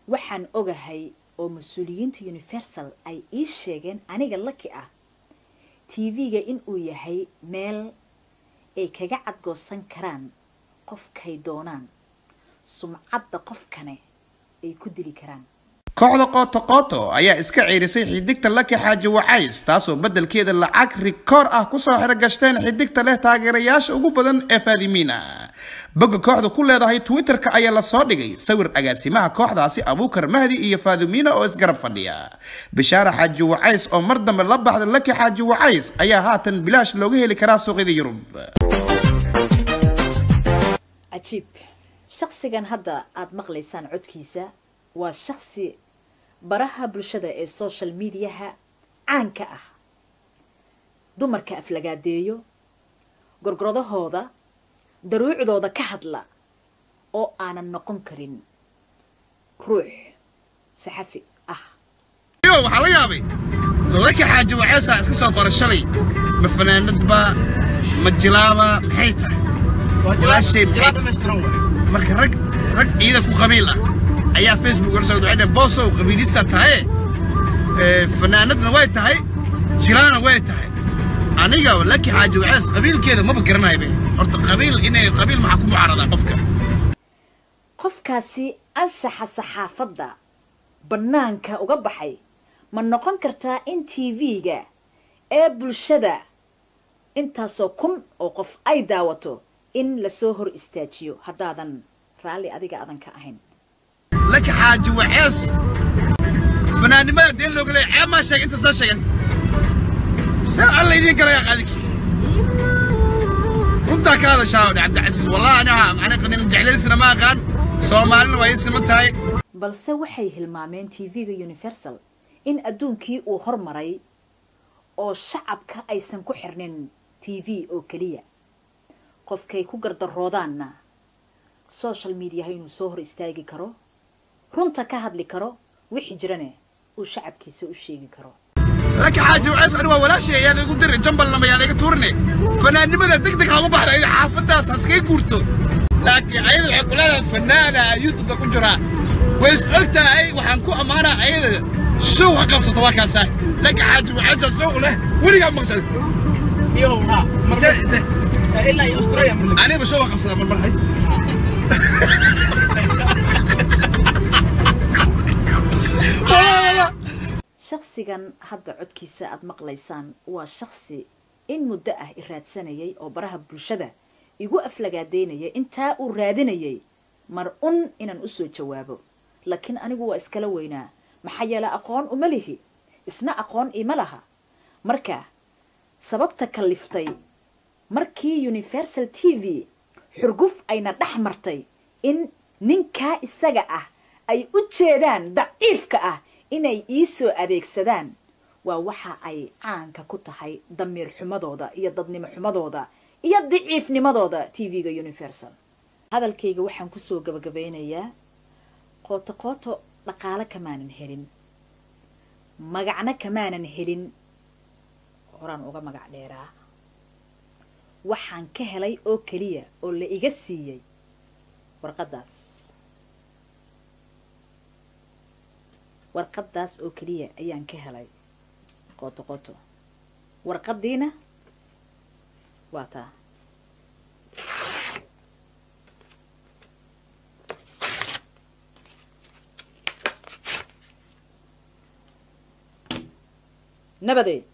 waxaan ogahay oo mas-uuliyiinta universal ay ii sheegeen aniga laki ah tv-ga inuu yahay meel ay kaga cadgoosan karaan qofkay doonaan sumcadda qofkane ay ku dili karaan kooxda qooto qooto ayaa iska ciirisay xidigta laki xaaji wacays taasoo beddelkeeda lacag rikoor ah kusoo xirogashteen xidigta leh taageerayaasha ugu badan ee faadimiina bogga kooxda ku leedahay twitter-ka ayaa lasoo dhigay sawir agaasimaha kooxdaasi abuukar mahdi iyo faadimiina oo isgarab fadhiya bishaara xaaji wacays oo mar dambe la baxda laki xaaji wacays ayaa haatan bilaash looga heli karaa suuqyada yurub cajiib shaksigan hadda aada maqlaysaan codkiisa waa shaksi baraha bulshada ee social mediaha caanka ah dumarka aflagaadeeyo gorgoradahooda daruucdooda ka hadla oo aanan noqon karin ruux saxafi ah yo waxaa la yaabay laki xaaji waceysaa iska soo qora shalay ma fanaanadba ma jilaaba maxay tahay walaashay maxay tahay marka rag rag ciida ku qabiil ah ayaa facebook wala soo ducayna boosow qabiilista tahay ee fanaanadna way tahay jilaana way tahay aniga laki xaaji waceys qabiilkeeda maba garanayo be horta qabiil inay qabiil maxaa ku mucaaradaa qofka qofkaasi anshaxa saxaafadda bannaanka uga baxay ma noqon kartaa in tv-ga ee bulshada intaasoo kun oo qof ay daawato in lasoo hor istaajiyo haddaadan raalli adiga aadan ka ahayn laki xaaji waceys fanaannimada deen looga leeya ceeb maa sheegay intaas la sheegan see alla idiin galaya qaadiki runtaa ka hadashaa odhe cabdicasiis wallahi aniga aniga nin jeclaysina ma aqaan soomaalina waa ii siman tahay balse waxay hilmaameen tv-ga universal in adduunkii uu hormaray oo shacabka aysan ku xirnin tv oo keliya qofkay ku gardaroodaanna social mediaha inuu soo hor istaagi karo runta ka hadli karo wixii jirane uu shacabkiisa u sheegi karo laki xaaji waceys ani waa walaashay ayaa laigu diray jambalnama ayaa laiga tuurine fanaannimada deg deg ha ugu baxda ida xaafaddaas haskay guurto laakiin ayada waxay ku leedahay fanaana youtubeka ku jiraa way is og tahay waxaan ku ammaanaa ayada show ha qabsato waa kaasa laki xaaji waceysa show leh weligaa maqsad Yo, ha. inte inte Ilaa iyo Australia marle. aniba show ha qabsadaa mar marhay shaksigan hadda codkiisa aada maqlaysaan waa shaksi in muddo ah i raadsanayay oo baraha bulshada igu aflagaadeynaya intaa uu raadinayay mar un inaan usoo jawaabo laakiin anigu waa iskala weynaa maxaa yeele aqoon uma lihi isna aqoon ima laha marka sababta kaliftay markii universal t v xurguf ayna dhex martay in ninkaa isaga ah ay u jeedaan daciifka ah inay ii soo adeegsadaan waa waxa ay caanka ku tahay damiir xumadooda iyo dadnimo xumadooda iyo daciifnimadooda t v-ga universal hadalkayga waxaan kusoo gabagabeynayaa qooto qooto dhaqaalo kamaanan helin magacna kamaanan helin horaan uga magac dheeraa waxaan ka helay oo keliya oo la iga siiyey warqaddaas warqaddaas oo keliya ayaan ka helay qooto qooto warqaddiina waa taa nabadeed